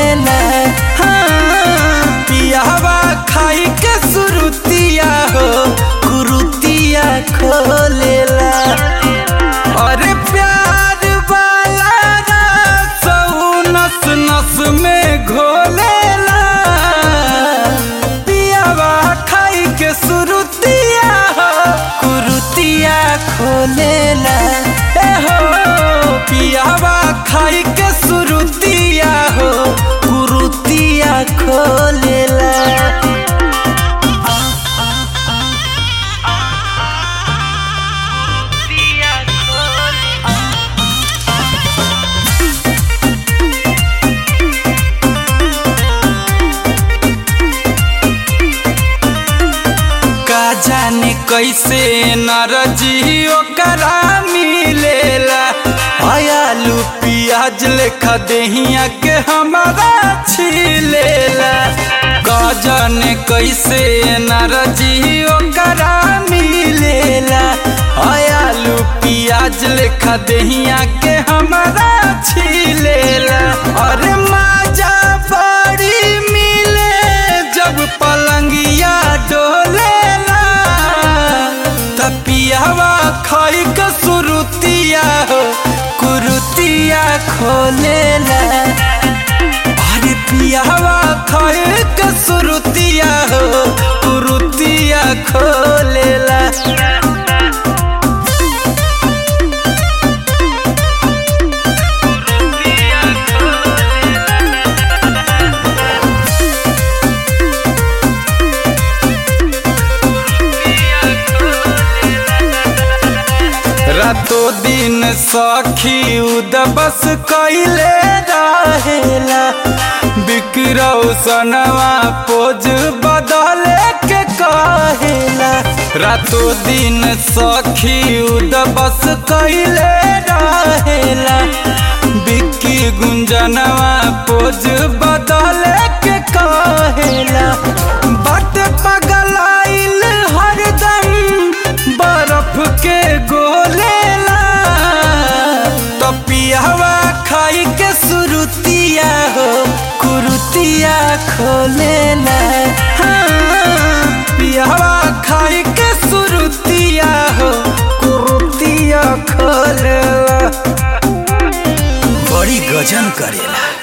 खोलेला हाँ, पियावा खाई के सुरुतिया हो कुरुतिया खोलेला अरे प्यार वाला रस नस नस में घोलेला पियावा खाई के सुरुतिया हो कुरुतिया खोलेला ए हो पियावा खाई के सुरुतिया हो कुरुतिया खोलेला का जाने कैसे नरजी ओकरा मिलेला आलू पियाज लेखा देहिया के हमारा छिलेला का जाने कैसे नरजी ओकरा मिलेला आलू पियाज लेखा देहिया के हमारा छिलेला अरे माजा बड़ी मिले जब पलंगिया डोलेला तपियावा खाई के सुरुतिया हो कुरुतिया खोलेला अरे पियावा खाई के सुरुतिया हो कुरुतिया खोलेला रातो दिन सखी उदबस कैले रहेला बिकरौ सनवा पोज बदले के कहेला रातो दिन सखी उदबस कैले रहेला बिक्की गुंजनवा पोज बदले के कहेला बट पगलाइल हरदम बर्फ के गोलेला तपियावा खाई के सुरुतिया हो कुरुतिया खोलेला हाँ, पियावा खाई के सुरुतिया हो कुरुतिया खोलेला बड़ी गजन करेला